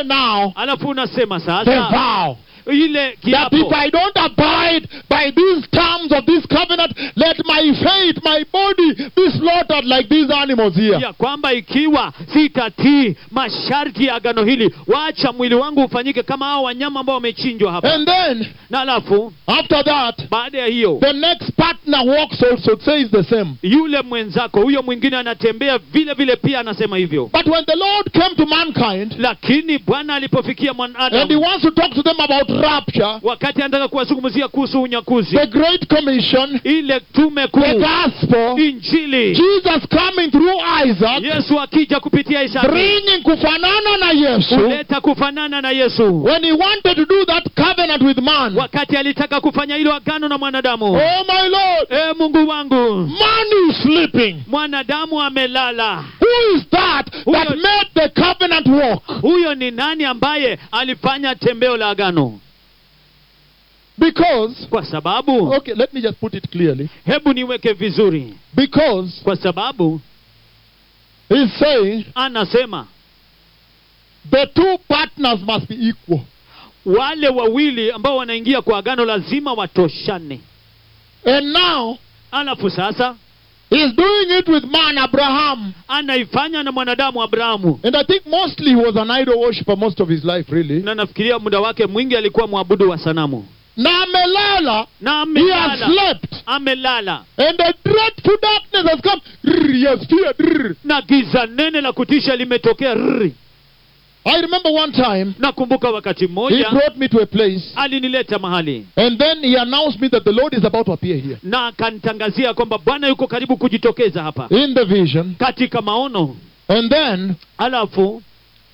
say now alafu unasema the sasa vow ile that kiapo if I don't abide by these terms of this covenant, let my faith, my body be slaughtered like these animals here. ya kwamba ikiwa sitatii masharti ya agano hili wacha mwili wangu ufanyike kama hao wanyama ambao wamechinjwa hapa And then, na alafu after that, baada ya hiyo the next partner walks also, says the same. yule mwenzako huyo mwingine anatembea vile vile pia anasema hivyo But when the Lord came to mankind, lakini bwana alipofikia and he mwanadamu wants to talk to them about rapture, wakati anataka kuwazungumzia kuhusu unyakuzi the Great Commission, ile tume the kuu gospel, injili Jesus coming through Isaac, yesu akija kupitia isaki bringing kufanana na Yesu, kuleta kufanana na yesu when he wanted to do that covenant with man. wakati alitaka kufanya hilo agano na mwanadamu Oh my Lord, e mungu wangu man is sleeping. mwanadamu amelala Who is that that Huyo- made the covenant walk? huyo ni nani ambaye alifanya tembeo la agano Because, kwa sababu okay, let me just put it clearly. hebu niweke vizuri Because kwa sababu he's saying anasema the two partners must be equal. wale wawili ambao wanaingia kwa agano lazima watoshane And now, alafu sasa he's doing it with man, Abraham. anaifanya na mwanadamu abrahamu And I think mostly he was an idol worshiper most of his life, really. na nafikiria muda wake mwingi alikuwa mwabudu wa sanamu Na amelala, na he has amelala slept. amelala And the dreadful darkness has come. Rrr, He has feared. rrr. na giza nene la kutisha limetokea rrri. I remember one time, nakumbuka wakati he mmoja brought me to a place. alinileta mahali And then he announced me that the Lord is about to appear here. na akanitangazia kwamba bwana yuko karibu kujitokeza hapa In the vision. katika maono And then alafu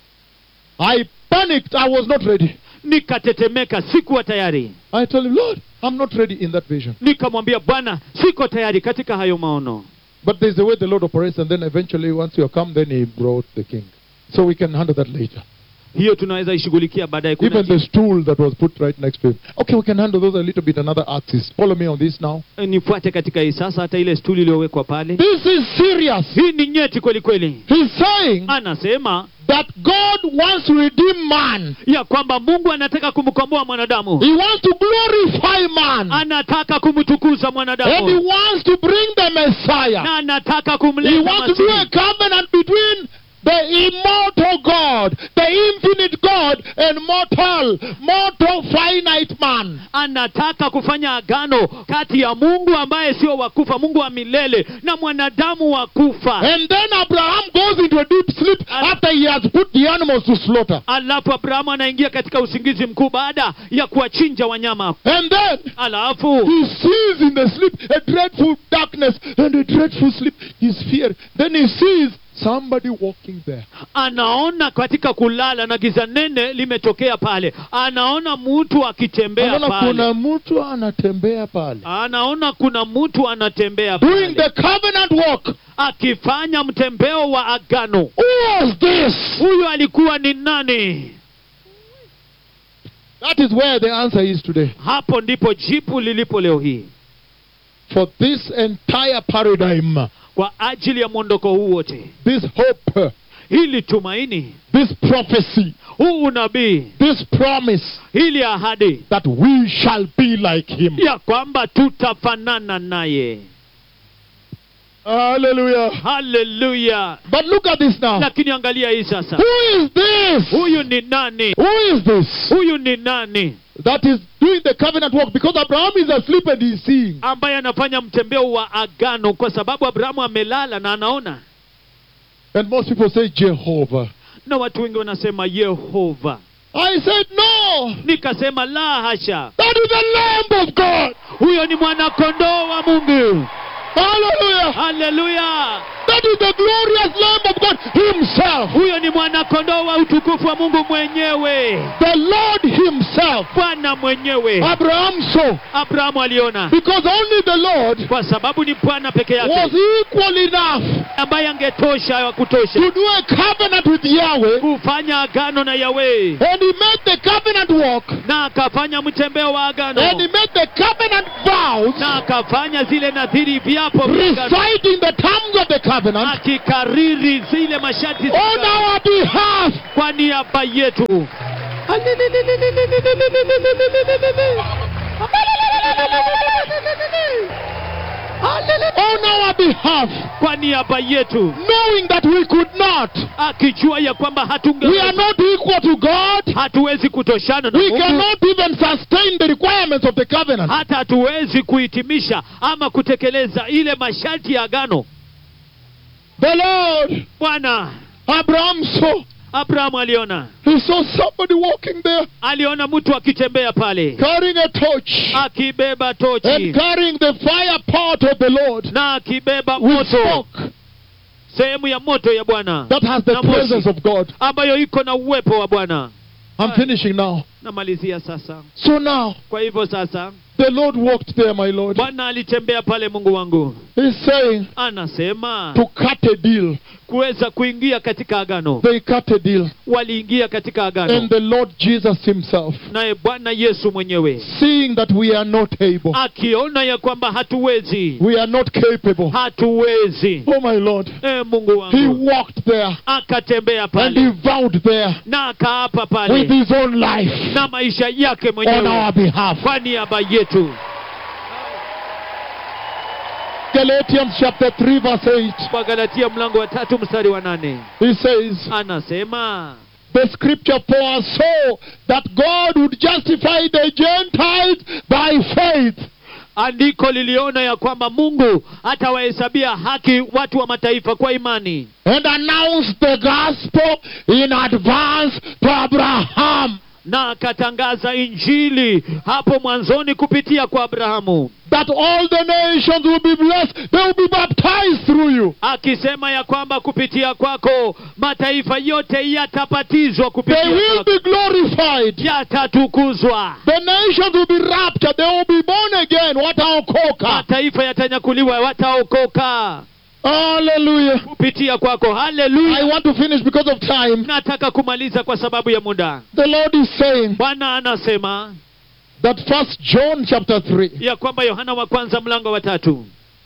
I panicked. I was not ready. nikatetemeka sikuwa tayari I told him, Lord, I'm not ready in that vision. nikamwambia bwana siko tayari katika hayo maono But there's a way the Lord operates, and then eventually, once you come, then He brought the king. So we can handle that later. hiyo tunaweza ishughulikia baadaye Kuna Even the stool that was put right next to him. Okay, we can handle those a little bit another axis. Follow me on this now. ki- nifuate katika hii sasa hata ile stuli iliyowekwa pale This is serious. hii ni nyeti kweli kweli He's saying anasema that God wants to redeem man. ya kwamba mungu anataka kumkomboa mwanadamu He wants to glorify man. anataka kumtukuza And he mwanadamu wants to bring the Messiah. na anataka He kumleta wants to do a Masihi. covenant between the immortal God, the infinite God, and mortal, mortal finite man. anataka kufanya agano kati ya mungu ambaye sio wakufa mungu wa milele na mwanadamu wa kufa And then Abraham goes into a deep sleep after he has put the animals to slaughter. alafu abrahamu anaingia katika usingizi mkuu baada ya kuwachinja wanyama And then alafu he sees in the sleep a dreadful darkness and a dreadful sleep. He's feared. Then he sees somebody walking there. anaona katika kulala na giza nene limetokea pale anaona mtu akitembea Anaona pale kuna mtu anatembea pale. anaona kuna mtu anatembea Doing pale the covenant walk. akifanya mtembeo wa agano Who was this? huyo alikuwa ni nani That is where the answer is today. hapo ndipo jipu lilipo leo hii For this entire paradigm, kwa ajili ya mwondoko huu wote this hope, hili tumaini this prophecy, huu unabii this promise hili ahadi that we shall be like him. ya kwamba tutafanana naye Hallelujah. haleluya But look at this now. lakini angalia hii sasa Who is this? huyu ni nani Who is this huyu ni nani that is doing the covenant walk? Because Abraham is asleep and he's seeing. ambaye anafanya mtembeo wa agano kwa sababu abrahamu amelala na anaona And most people say Jehovah. na watu wengi wanasema yehova I said, no. nikasema la hasha That is the Lamb of God. huyo ni mwanakondoo wa mungu Hallelujah. haleluya That is the glorious Lamb of God Himself. huyo ni mwanakondoo wa utukufu wa mungu mwenyewe The Lord Himself. bwana mwenyewe Abraham saw. abrahamu aliona Because only the Lord kwa sababu ni bwana peke was yake equal enough ambaye angetosha wa kutosha to do a covenant with Yahweh. kufanya agano na yawe And He made the covenant walk. na akafanya mtembeo wa agano And He made the covenant vows. na akafanya zile nadhiri viapo vya agano Reciting the terms of the covenant. covenant akikariri zile masharti za on agano our behalf. kwa niaba yetu On our behalf, kwa niaba yetu knowing that we could not. akijua ya kwamba We are hatunge not equal to God. hatuwezi kutoshana na We Mungu cannot even sustain the requirements of the covenant. hata hatuwezi kuhitimisha ama kutekeleza ile masharti ya agano The Lord, bwana Abraham saw, abrahamu aliona he saw somebody walking there aliona mtu akitembea pale carrying a torch akibeba and tochi carrying the fire pot of the Lord na akibeba with moto smoke sehemu ya moto ya bwana that has the Na moshi. presence of God. ambayo iko na uwepo wa bwana I'm finishing now. namalizia sasa So now, kwa hivyo sasa the Lord walked there, my Lord. bwana alitembea pale mungu wangu He's saying anasema to cut a deal. kuweza kuingia katika agano They cut a deal. waliingia katika And agano the Lord Jesus Himself, naye bwana yesu mwenyewe seeing that we are not able, akiona ya kwamba hatuwezi we are not capable. hatuwezi Oh, my Lord. e mungu He wangu walked there akatembea and he pale vowed there na akaapa with pale his own life na maisha yake on mwenyewe our behalf. kwa niaba yetu Galatians chapter 3, verse 8. kwa galatia mlango wa tatu mstari wa nane He says, anasema The scripture foresaw that God would justify the Gentiles by faith. andiko liliona ya kwamba mungu atawahesabia haki watu wa mataifa kwa imani and announced the gospel in advance to Abraham na akatangaza injili hapo mwanzoni kupitia kwa abrahamu that all the nations will be blessed, they will be baptized through you. akisema ya kwamba kupitia kwako mataifa yote yatabatizwa They kupitia will kwako be glorified. yatatukuzwa The nations will be raptured, they will be born again. Wataokoka. mataifa yatanyakuliwa wataokoka Hallelujah. kupitia kwako I haleluya want to finish because of time. nataka kumaliza kwa sababu ya muda The Lord is saying bwana anasema that first John chapter 3, ya kwamba yohana wa kwanza mlango wa tatu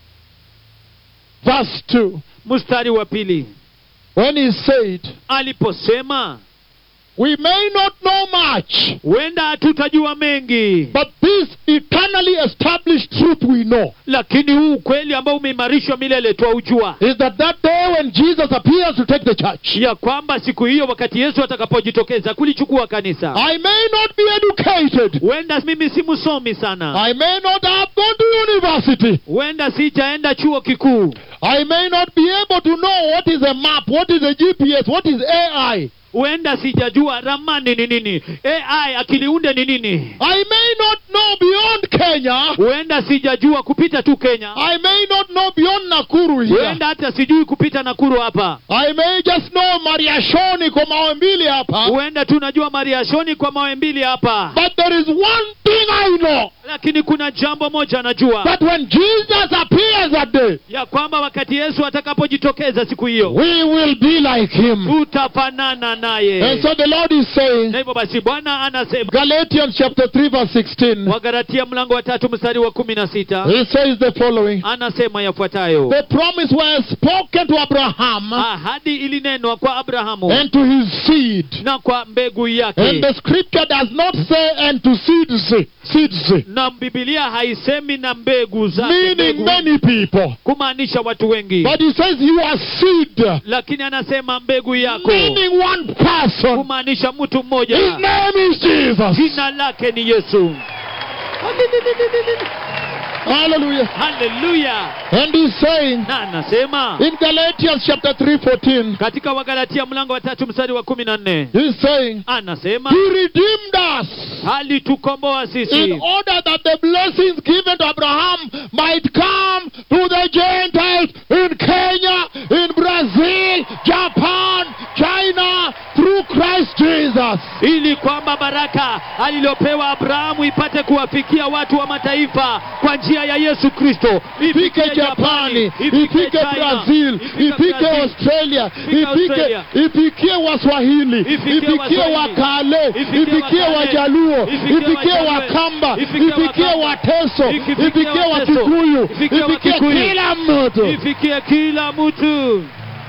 verse 2, mstari wa pili when he said, aliposema We may not know much, huenda hatutajua mengi but this eternally established truth we know. lakini huu ukweli ambao umeimarishwa milele twaujua is that that day when Jesus appears to take the church, ya kwamba siku hiyo wakati yesu atakapojitokeza kulichukua kanisa I may not be educated. huenda mimi si msomi sana I may not have gone to university. huenda sijaenda chuo kikuu I may not be able to know what is a map, what is a GPS, what is AI. huenda sijajua ramani ni nini ai akiliunde ni nini I may not know beyond Kenya. huenda sijajua kupita tu kenya I may not know beyond Nakuru here. huenda hata sijui kupita nakuru hapa I may just know Mariashoni kwa mawe mbili hapa. huenda tunajua mariashoni kwa mawe mbili hapa But there is one thing I know. lakini kuna jambo moja najua That when Jesus appears that day, ya kwamba wakati yesu atakapojitokeza siku hiyo we will be like him. tutafanana And naye so the Lord is saying, na hivyo basi bwana anasema Galatians chapter 3 verse 16. wagalatia mlango wa tatu mstari wa kumi na sita He says the following. anasema yafuatayo The promise was spoken to Abraham ahadi ilinenwa kwa abrahamu and to his seed. na kwa mbegu And yake the scripture does not say and to seeds, seeds, na bibilia haisemi na mbegu zake meaning mbegu, many people. kumaanisha watu wengi But he says you are seed, lakini anasema mbegu yako meaning one person. kumaanisha mtu His mmoja name is Jesus. jina lake ni yesu Hallelujah. haleluya And he's saying na anasema in Galatians chapter 3 14, katika wagalatia mlango wa tatu mstari wa kumi na nne he's saying, anasema He redeemed us. alitukomboa in sisi order that the blessings given to Abraham might come to the Gentiles in Kenya, in Brazil, Japan, China, through Christ Jesus. Jesus ili kwamba baraka alilopewa Abrahamu ipate kuwafikia watu wa mataifa kwa njia ya Yesu Kristo. ifike Japani, ifike China, Brazil, ifike Brazil, Australia, ifike ifike Australia. ifikie Waswahili, Ifikie ifikie Waswahili. Wakale, Ifikie ifikie Wakale. Wajaluo, Ifikie ifikie Wajaluo. Wakamba, Ifikie ifikie Wakamba. Wateso, Ifikie ifikie Wateso. Wakikuyu, Ifikie ifikie Wakikuyu. kila mtu. ifikie kila mtu.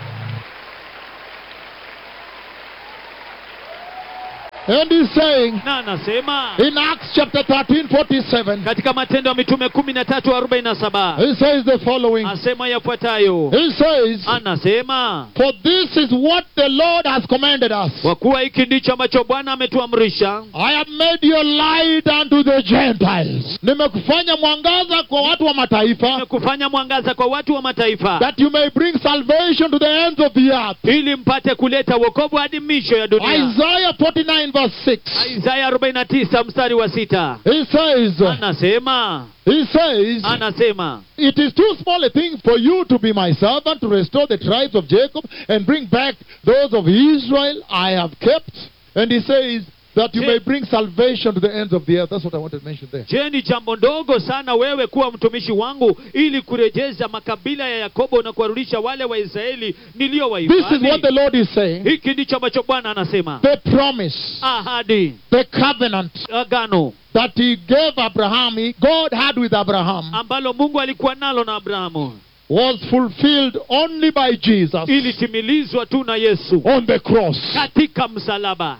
And he's saying Na anasema in Acts chapter 13, 47, katika Matendo ya Mitume kumi na tatu arobaini na saba he says the following. asema yafuatayo, He says, anasema For this is what the Lord has commanded us. kwa kuwa hiki ndicho ambacho Bwana ametuamrisha, I have made you light unto the Gentiles. Nimekufanya mwangaza kwa watu wa mataifa kufanya mwangaza kwa watu wa mataifa, that you may bring salvation to the ends of the earth. ili mpate kuleta wokovu hadi misho ya dunia. Isaiah 49 verse 6. Isaya 49 mstari wa sita He says, anasema he says, anasema it is too small a thing for you to be my servant to restore the tribes of Jacob and bring back those of Israel I have kept. And he says that you Je- may bring salvation to the ends of the earth. That's what I wanted to mention there. Je, ni jambo ndogo sana wewe kuwa mtumishi wangu ili kurejeza makabila ya Yakobo na kuwarudisha wale wa Israeli This is what the niliyowahifadhi? Lord is saying. Hiki ndicho ambacho Bwana anasema, The promise, ahadi, the covenant agano that he gave Abraham, he- God had with Abraham, ambalo Mungu alikuwa nalo na Abrahamu was fulfilled only by Jesus ilitimilizwa tu na Yesu on the cross. katika msalaba,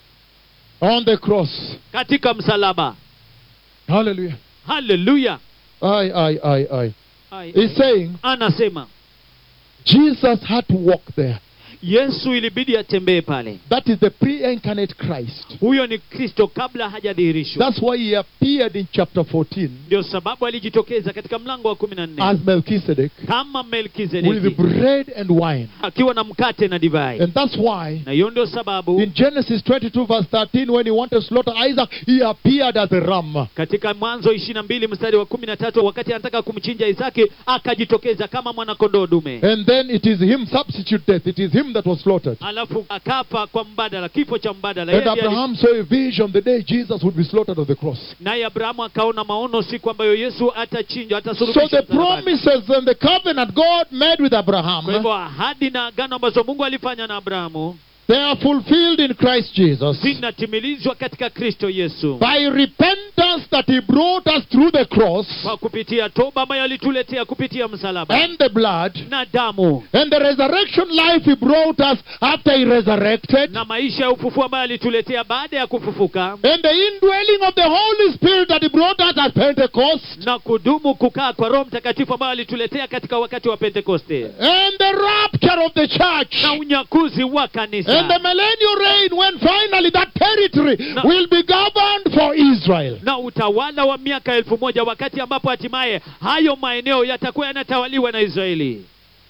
On the cross. katika msalaba. Hallelujah. Haleluya! I, I, I, I. Ai, He's saying Anasema Jesus had to walk there. Yesu ilibidi atembee pale. That is the pre incarnate Christ. Huyo ni Kristo kabla hajadhihirishwa. That's why he appeared in chapter 14 Ndio sababu alijitokeza katika mlango wa kumi na nne as Melchizedek kama with Melkizedeki bread and wine. akiwa na mkate na divai, And that's why na hiyo ndio sababu in Genesis 22, verse 13, when he wanted to slaughter Isaac, he appeared as a ram. katika Mwanzo ishirini na mbili mstari wa kumi na tatu wakati anataka kumchinja Isaki akajitokeza kama mwanakondoo dume, And then it is him substitute death. It is him that was slaughtered. alafu akafa kwa mbadala, kifo cha mbadala. And Yeye ndiye ali- Abraham saw a vision the day Jesus would be slaughtered on the cross. naye Abrahamu akaona maono siku ambayo Yesu atachinjwa, So atasulubishwa the msalabani. promises and the covenant God made with Kwa Abraham, hivyo ahadi na agano ambazo Mungu alifanya na Abrahamu they are fulfilled in Christ Jesus. zinatimilizwa katika Kristo Yesu By repentance that he brought us through the cross kwa kupitia toba ambayo alituletea kupitia msalaba and the blood na damu and the resurrection life he brought us after he resurrected na maisha ya ufufuo ambayo alituletea baada ya kufufuka and the indwelling of the Holy Spirit that he brought us at Pentecost na kudumu kukaa kwa Roho Mtakatifu ambayo alituletea katika wakati wa Pentekoste and the rapture of the church na unyakuzi wa kanisa and the millennial reign when finally that territory No. will be governed for Israel. na utawala wa miaka elfu moja wakati ambapo hatimaye hayo maeneo yatakuwa yanatawaliwa na Israeli.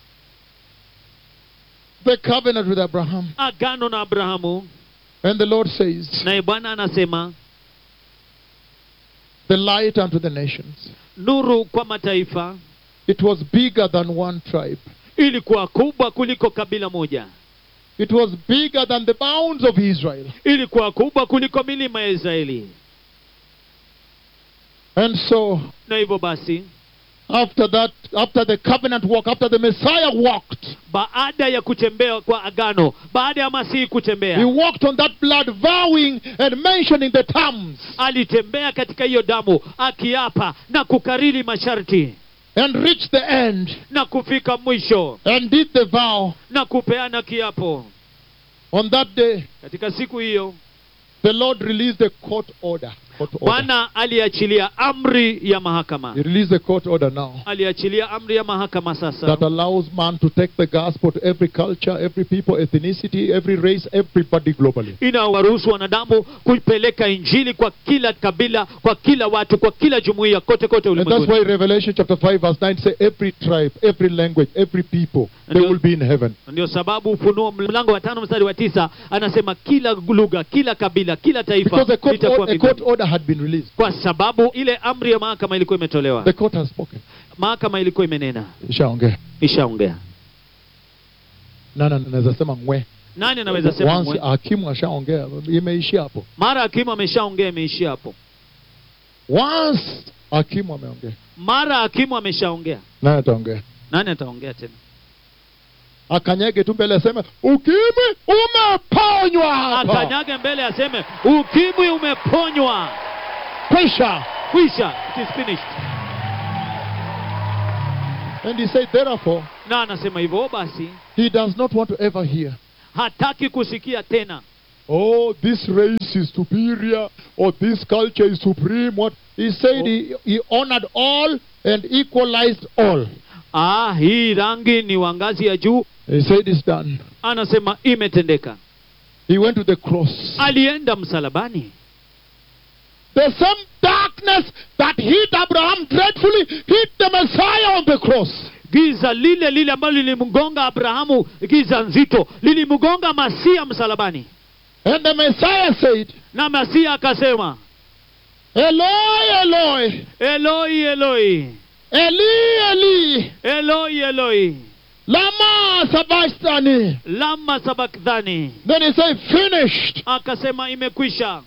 The covenant with Abraham. Agano na Abrahamu, And the Lord says, naye Bwana anasema the light unto the nations. nuru kwa mataifa It was bigger than one tribe. ilikuwa kubwa kuliko kabila moja, It was bigger than the bounds of Israel. ilikuwa kubwa kuliko milima ya Israeli. And so, Na hivyo basi, after that, after the covenant walk, after the Messiah walked, baada ya kutembea kwa agano, baada ya Masihi he kutembea, walked on that blood, vowing and mentioning the terms, alitembea katika hiyo damu akiapa na kukariri masharti and reached the end, na kufika mwisho and did the vow. na kupeana kiapo. On that day, Katika siku hiyo the Lord released a court order. Court order. Bwana aliachilia amri ya mahakama, He released a court order now aliachilia amri ya mahakama sasa that allows man to take the gospel to every culture, every people, ethnicity, every race, everybody globally. inawaruhusu wanadamu kuipeleka injili kwa kila kabila, kwa kila watu, kwa kila jumuiya, kote kote And that's ulimwenguni. why Revelation chapter 5 verse 9 say every tribe, every language, every people, they Ndio- will be in heaven. Ndio sababu Ufunuo mlango wa tano mstari wa tisa anasema kila lugha, kila kabila, kila taifa Because a court, litakuwa or- a court mbinguni, order had been released. kwa sababu ile amri ya mahakama ilikuwa imetolewa, The court has spoken. mahakama ilikuwa imenena, Ishaongea. ishaongea. Na na naweza sema ngwe. nani anaweza sema once mwe- hakimu ashaongea imeishia hapo mara hakimu ameshaongea imeishia hapo once hakimu ameongea mara hakimu ameshaongea naye ataongea nani ataongea tena akanyage tu mbele aseme ukimwi umeponywa hapa akanyage mbele aseme ukimwi umeponywa kwisha kwisha it is finished and he said therefore na anasema hivyo basi he does not want to ever hear hataki kusikia tena oh this race is superior or this culture is supreme what he said he, he honored all and equalized all ah hii rangi ni wa ngazi ya juu he said it's done anasema imetendeka he went to the cross alienda msalabani the same darkness that hit abraham dreadfully hit the messiah on the cross giza lile lile ambalo lilimgonga abrahamu giza nzito lilimgonga masia msalabani and the messiah said na masia akasema eloi eloi eloi eloi eli eli eloi eloi lama sabachthani lama sabakthani then he said finished akasema imekwisha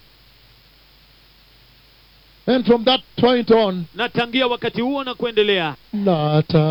and from that point on na tangia wakati huo na kuendelea nata